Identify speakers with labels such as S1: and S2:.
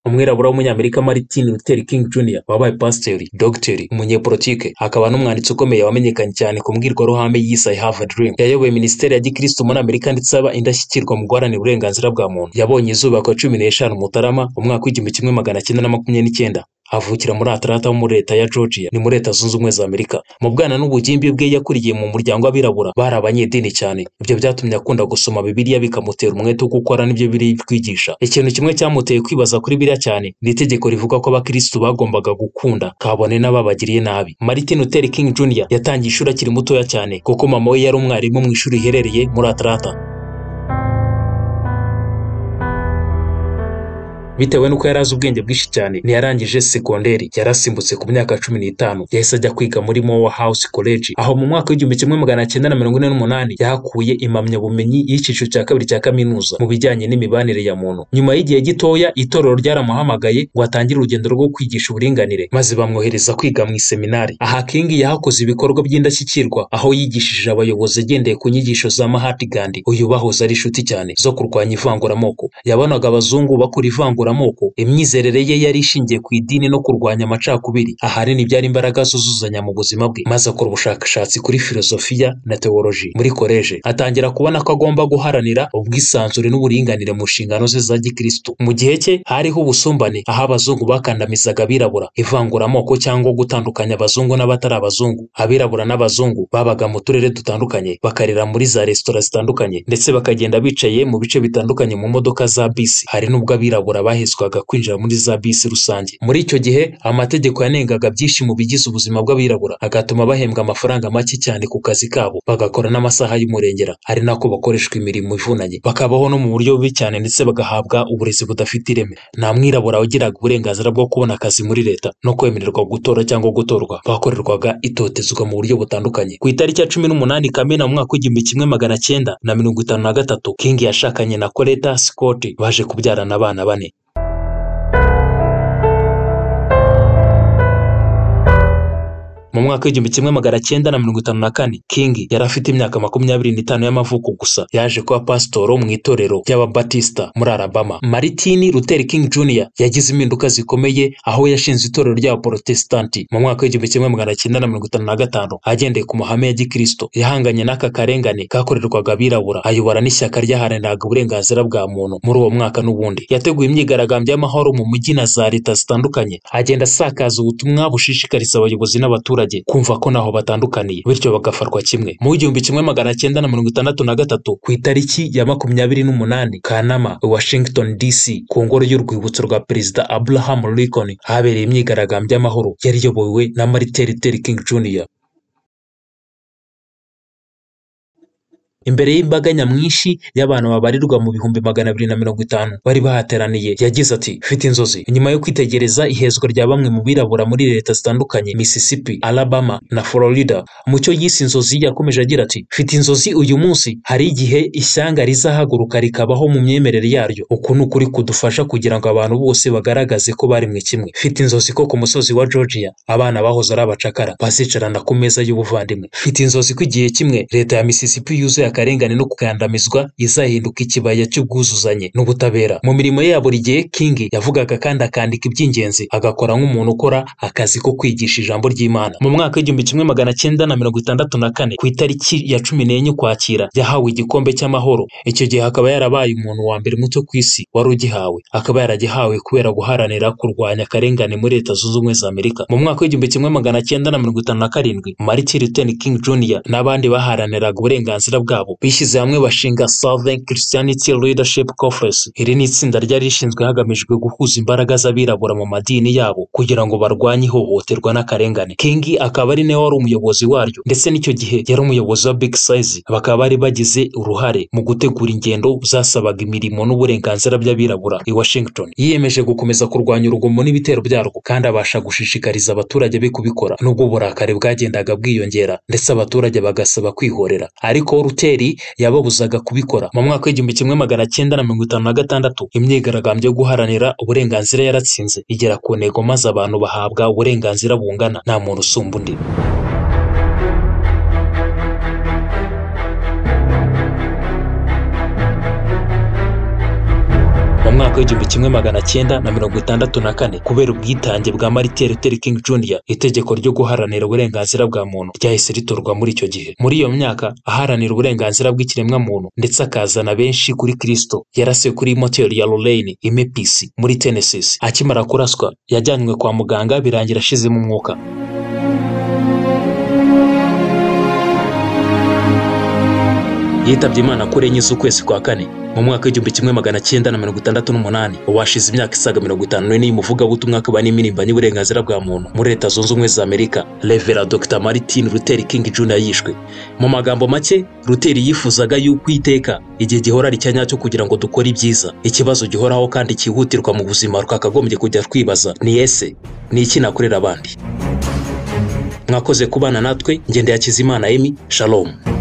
S1: umwirabura w'umunyamerika Martin Luther King Jr wabaye pasiteri dogiteri umunyepolitike akaba n'umwanditsi ukomeye wamenyekanye cyane ku mbwirwaruhame yise I have a dream yayoboye minisiteri ya gikirisitu muri Amerika ndetse aba indashyikirwa mu guharanira uburenganzira bwa muntu yabonye izuba ku wa cumi n'eshanu Mutarama umwaka w'igihumbi kimwe magana cyenda na makumyabiri n'icyenda avukira muri Atlanta ho muri leta ya Georgia ni muri leta zunze ubumwe za Amerika mu bwana n'ubugimbi bwe yakuriye mu muryango w'abirabura bari abanyedini cyane ibyo byatumye akunda gusoma Bibiliya bikamutera umwete wo gukora n'ibyo biri kwigisha ikintu kimwe cyamuteye kwibaza kuri Bibiliya cyane ni itegeko rivuga ko abakirisitu bagombaga gukunda kabone n'ababagiriye nabi Martin Luther King Jr yatangiye ishuri akiri mutoya cyane kuko mama we yari umwarimu mu ishuri riherereye muri Atlanta bitewe n'uko yari azi ubwenge bwinshi cyane ntiyarangije sekonderi yarasimbutse ku myaka cumi n'itanu yahise ajya kwiga muri Mowa House College aho mu mwaka w'igihumbi kimwe magana cyenda na mirongo ine n'umunani yahakuye impamyabumenyi y'icyiciro cya kabiri cya kaminuza mu bijyanye n'imibanire ya muntu nyuma y'igihe gitoya itorero ryaramuhamagaye ngo atangire urugendo rwo kwigisha uburinganire maze bamwohereza kwiga mu iseminari aha King yahakoze ibikorwa by'indashyikirwa aho yigishije abayobozi agendeye ku nyigisho za Mahatma Gandhi uyu bahoze ari inshuti cyane zo kurwanya ivanguramoko yabonaga abazungu bakora ivangura amoko imyizerere ye yari ishingiye ku idini no kurwanya amacakubiri ahanini byari imbaraga zuzuzanya mu buzima bwe maze akora ubushakashatsi kuri filozofiya na tewoloji muri koleje atangira kubona ko agomba guharanira ubwisanzure n'uburinganire mu nshingano ze za gikirisitu mu gihe cye hariho ubusumbane aho abazungu bakandamizaga abirabura ivanguramoko cyangwa gutandukanya abazungu n'abatari abazungu abirabura n'abazungu babaga mu turere dutandukanye bakarira muri za resitora zitandukanye ndetse bakagenda bicaye mu bice bitandukanye mu modoka za bisi hari n'ubwo abirabura bahezwaga kwinjira muri za bisi rusange muri icyo gihe amategeko yanengaga byinshi mu bigize ubuzima bw'abirabura agatuma bahembwa amafaranga make cyane ku kazi kabo bagakora n'amasaha y'umurengera ari nako bakoreshwa imirimo ivunanye bakabaho no mu buryo bubi cyane ndetse bagahabwa uburezi budafite ireme nta mwirabura wagiraga uburenganzira bwo kubona akazi muri leta no kwemererwa gutora cyangwa gutorwa bakorerwaga itotezwa mu buryo butandukanye ku itariki ya cumi n'umunani kamena mu mwaka w'igihumbi kimwe magana cyenda na mirongo itanu na gatatu king yashakanye na coleta scott baje kubyarana abana bane mu mwaka w'igihumbi kimwe magana cyenda na mirongo itanu na kane king yari afite imyaka makumyabiri n'itanu y'amavuko gusa yaje kuba pasitoro mu itorero ry'ababatisita muri alabama martin luther king jr yagize impinduka zikomeye aho yashinze itorero ry'abaporotesitanti mu mwaka w'igihumbi kimwe magana cyenda na mirongo itanu na gatanu agendeye ku mahame ya gikristo yahanganye n'aka karengane kakorerwaga abirabura ayobora n'ishyaka ryaharaniraga uburenganzira bwa muntu muri uwo mwaka n'ubundi yateguye imyigaragambyo y'amahoro mu mujyi na za leta zitandukanye agenda asakaza ubutumwa bushishikariza abayobozi n'abaturage kumva ko ntaho batandukaniye bityo bagafarwa kimwe mu igihumbi kimwe magana cyenda na mirongo itandatu na gatatu ku itariki ya makumyabiri n'umunani kanama washington dc ku ngoro y'urwibutso rwa perezida abraham lincoln habereye imyigaragambyo y'amahoro yari iyobowe na martin luther king jr imbere y'imbaga nyamwinshi y'abantu babarirwa mu bihumbi magana abiri na mirongo itanu bari bahateraniye yagize ati mfite inzozi nyuma yo kwitegereza ihezwa rya bamwe mu birabura muri leta zitandukanye mississippi alabama na florida mucyo yise inzozi yakomeje agira ati mfite inzozi uyu munsi hari igihe ishyanga rizahaguruka rikabaho mu myemerere yaryo uku ni ukuri kudufasha kugira ngo abantu bose bagaragaze ko bari mwe kimwe mfite inzozi ko ku musozi wa georgia abana bahoze ari abacakara bazicarana ku meza y'ubuvandimwe mfite inzozi ko igihe kimwe leta ya mississippi yuzuye akarengane no kugandamizwa izahinduka ikibaya cy'ubwuzuzanye n'ubutabera mu mirimo ye ya buri gihe king yavugaga kandi akandika iby'ingenzi agakora nk'umuntu ukora akazi ko kwigisha ijambo ry'imana mu mwaka w'igihumbi kimwe magana cyenda na mirongo itandatu na kane ku itariki ya cumi n'enye ukwakira yahawe igikombe cy'amahoro icyo gihe akaba yarabaye umuntu wa mbere muto ku isi wari ugihawe akaba yaragihawe kubera guharanira kurwanya akarengane muri leta zunze ubumwe za amerika mu mwaka w'igihumbi kimwe magana cyenda na mirongo itanu na karindwi martin luther king jr n'abandi baharaniraga uburenganzira bwabo bishyize hamwe bashinga Southern Christianity Leadership Conference iri ni itsinda ryari rishinzwe hagamijwe guhuza imbaraga z'abirabura mu madini yabo kugira ngo barwanye ihohoterwa n'akarengane King akaba ari nawe wari umuyobozi waryo ndetse n'icyo gihe yari umuyobozi wa Big Size bakaba bari bagize uruhare mu gutegura ingendo zasabaga imirimo n'uburenganzira by'abirabura i Washington yiyemeje gukomeza kurwanya urugomo n'ibitero byarwo kandi abasha gushishikariza abaturage be kubikora nubwo uburakari bwagendaga bwiyongera ndetse abaturage bagasaba kwihorera ariko Luther yababuzaga kubikora mu mwaka w'igihumbi kimwe magana cyenda na mirongo itanu na gatandatu imyigaragambyo yo guharanira uburenganzira yaratsinze igera ku ntego maze abantu bahabwa uburenganzira bungana nta muntu usumba undi mwaka w'igihumbi kimwe magana cyenda na mirongo itandatu na kane kubera ubwitange bwa Martin Luther King Jr itegeko ryo guharanira uburenganzira bwa muntu ryahise ritorwa muri icyo gihe muri iyo myaka aharanira uburenganzira bw'ikiremwamuntu ndetse akazana benshi kuri Kristo yarasiwe kuri moteri ya Lorraine i Memphis muri Tennessee akimara kuraswa yajyanywe kwa muganga birangira ashizemo umwuka yitabye imana kuri enye z'ukwezi kwa kane mu mwaka w'igihumbi kimwe magana cyenda na mirongo itandatu n'umunani washize imyaka isaga mirongo itanu n'ine y'umuvugabutumwa akaba n'impirimbanyi y'uburenganzira bwa muntu muri leta zunze ubumwe za amerika revera dr martin luther king jr yishwe mu magambo make luther yifuzaga y'uko iteka igihe gihora ari icya cyo kugira ngo dukore ibyiza ikibazo gihoraho kandi cyihutirwa mu buzima twakagombye kujya twibaza ni ese ni iki nakorera abandi mwakoze kubana natwe ngende yakizimana emi shalom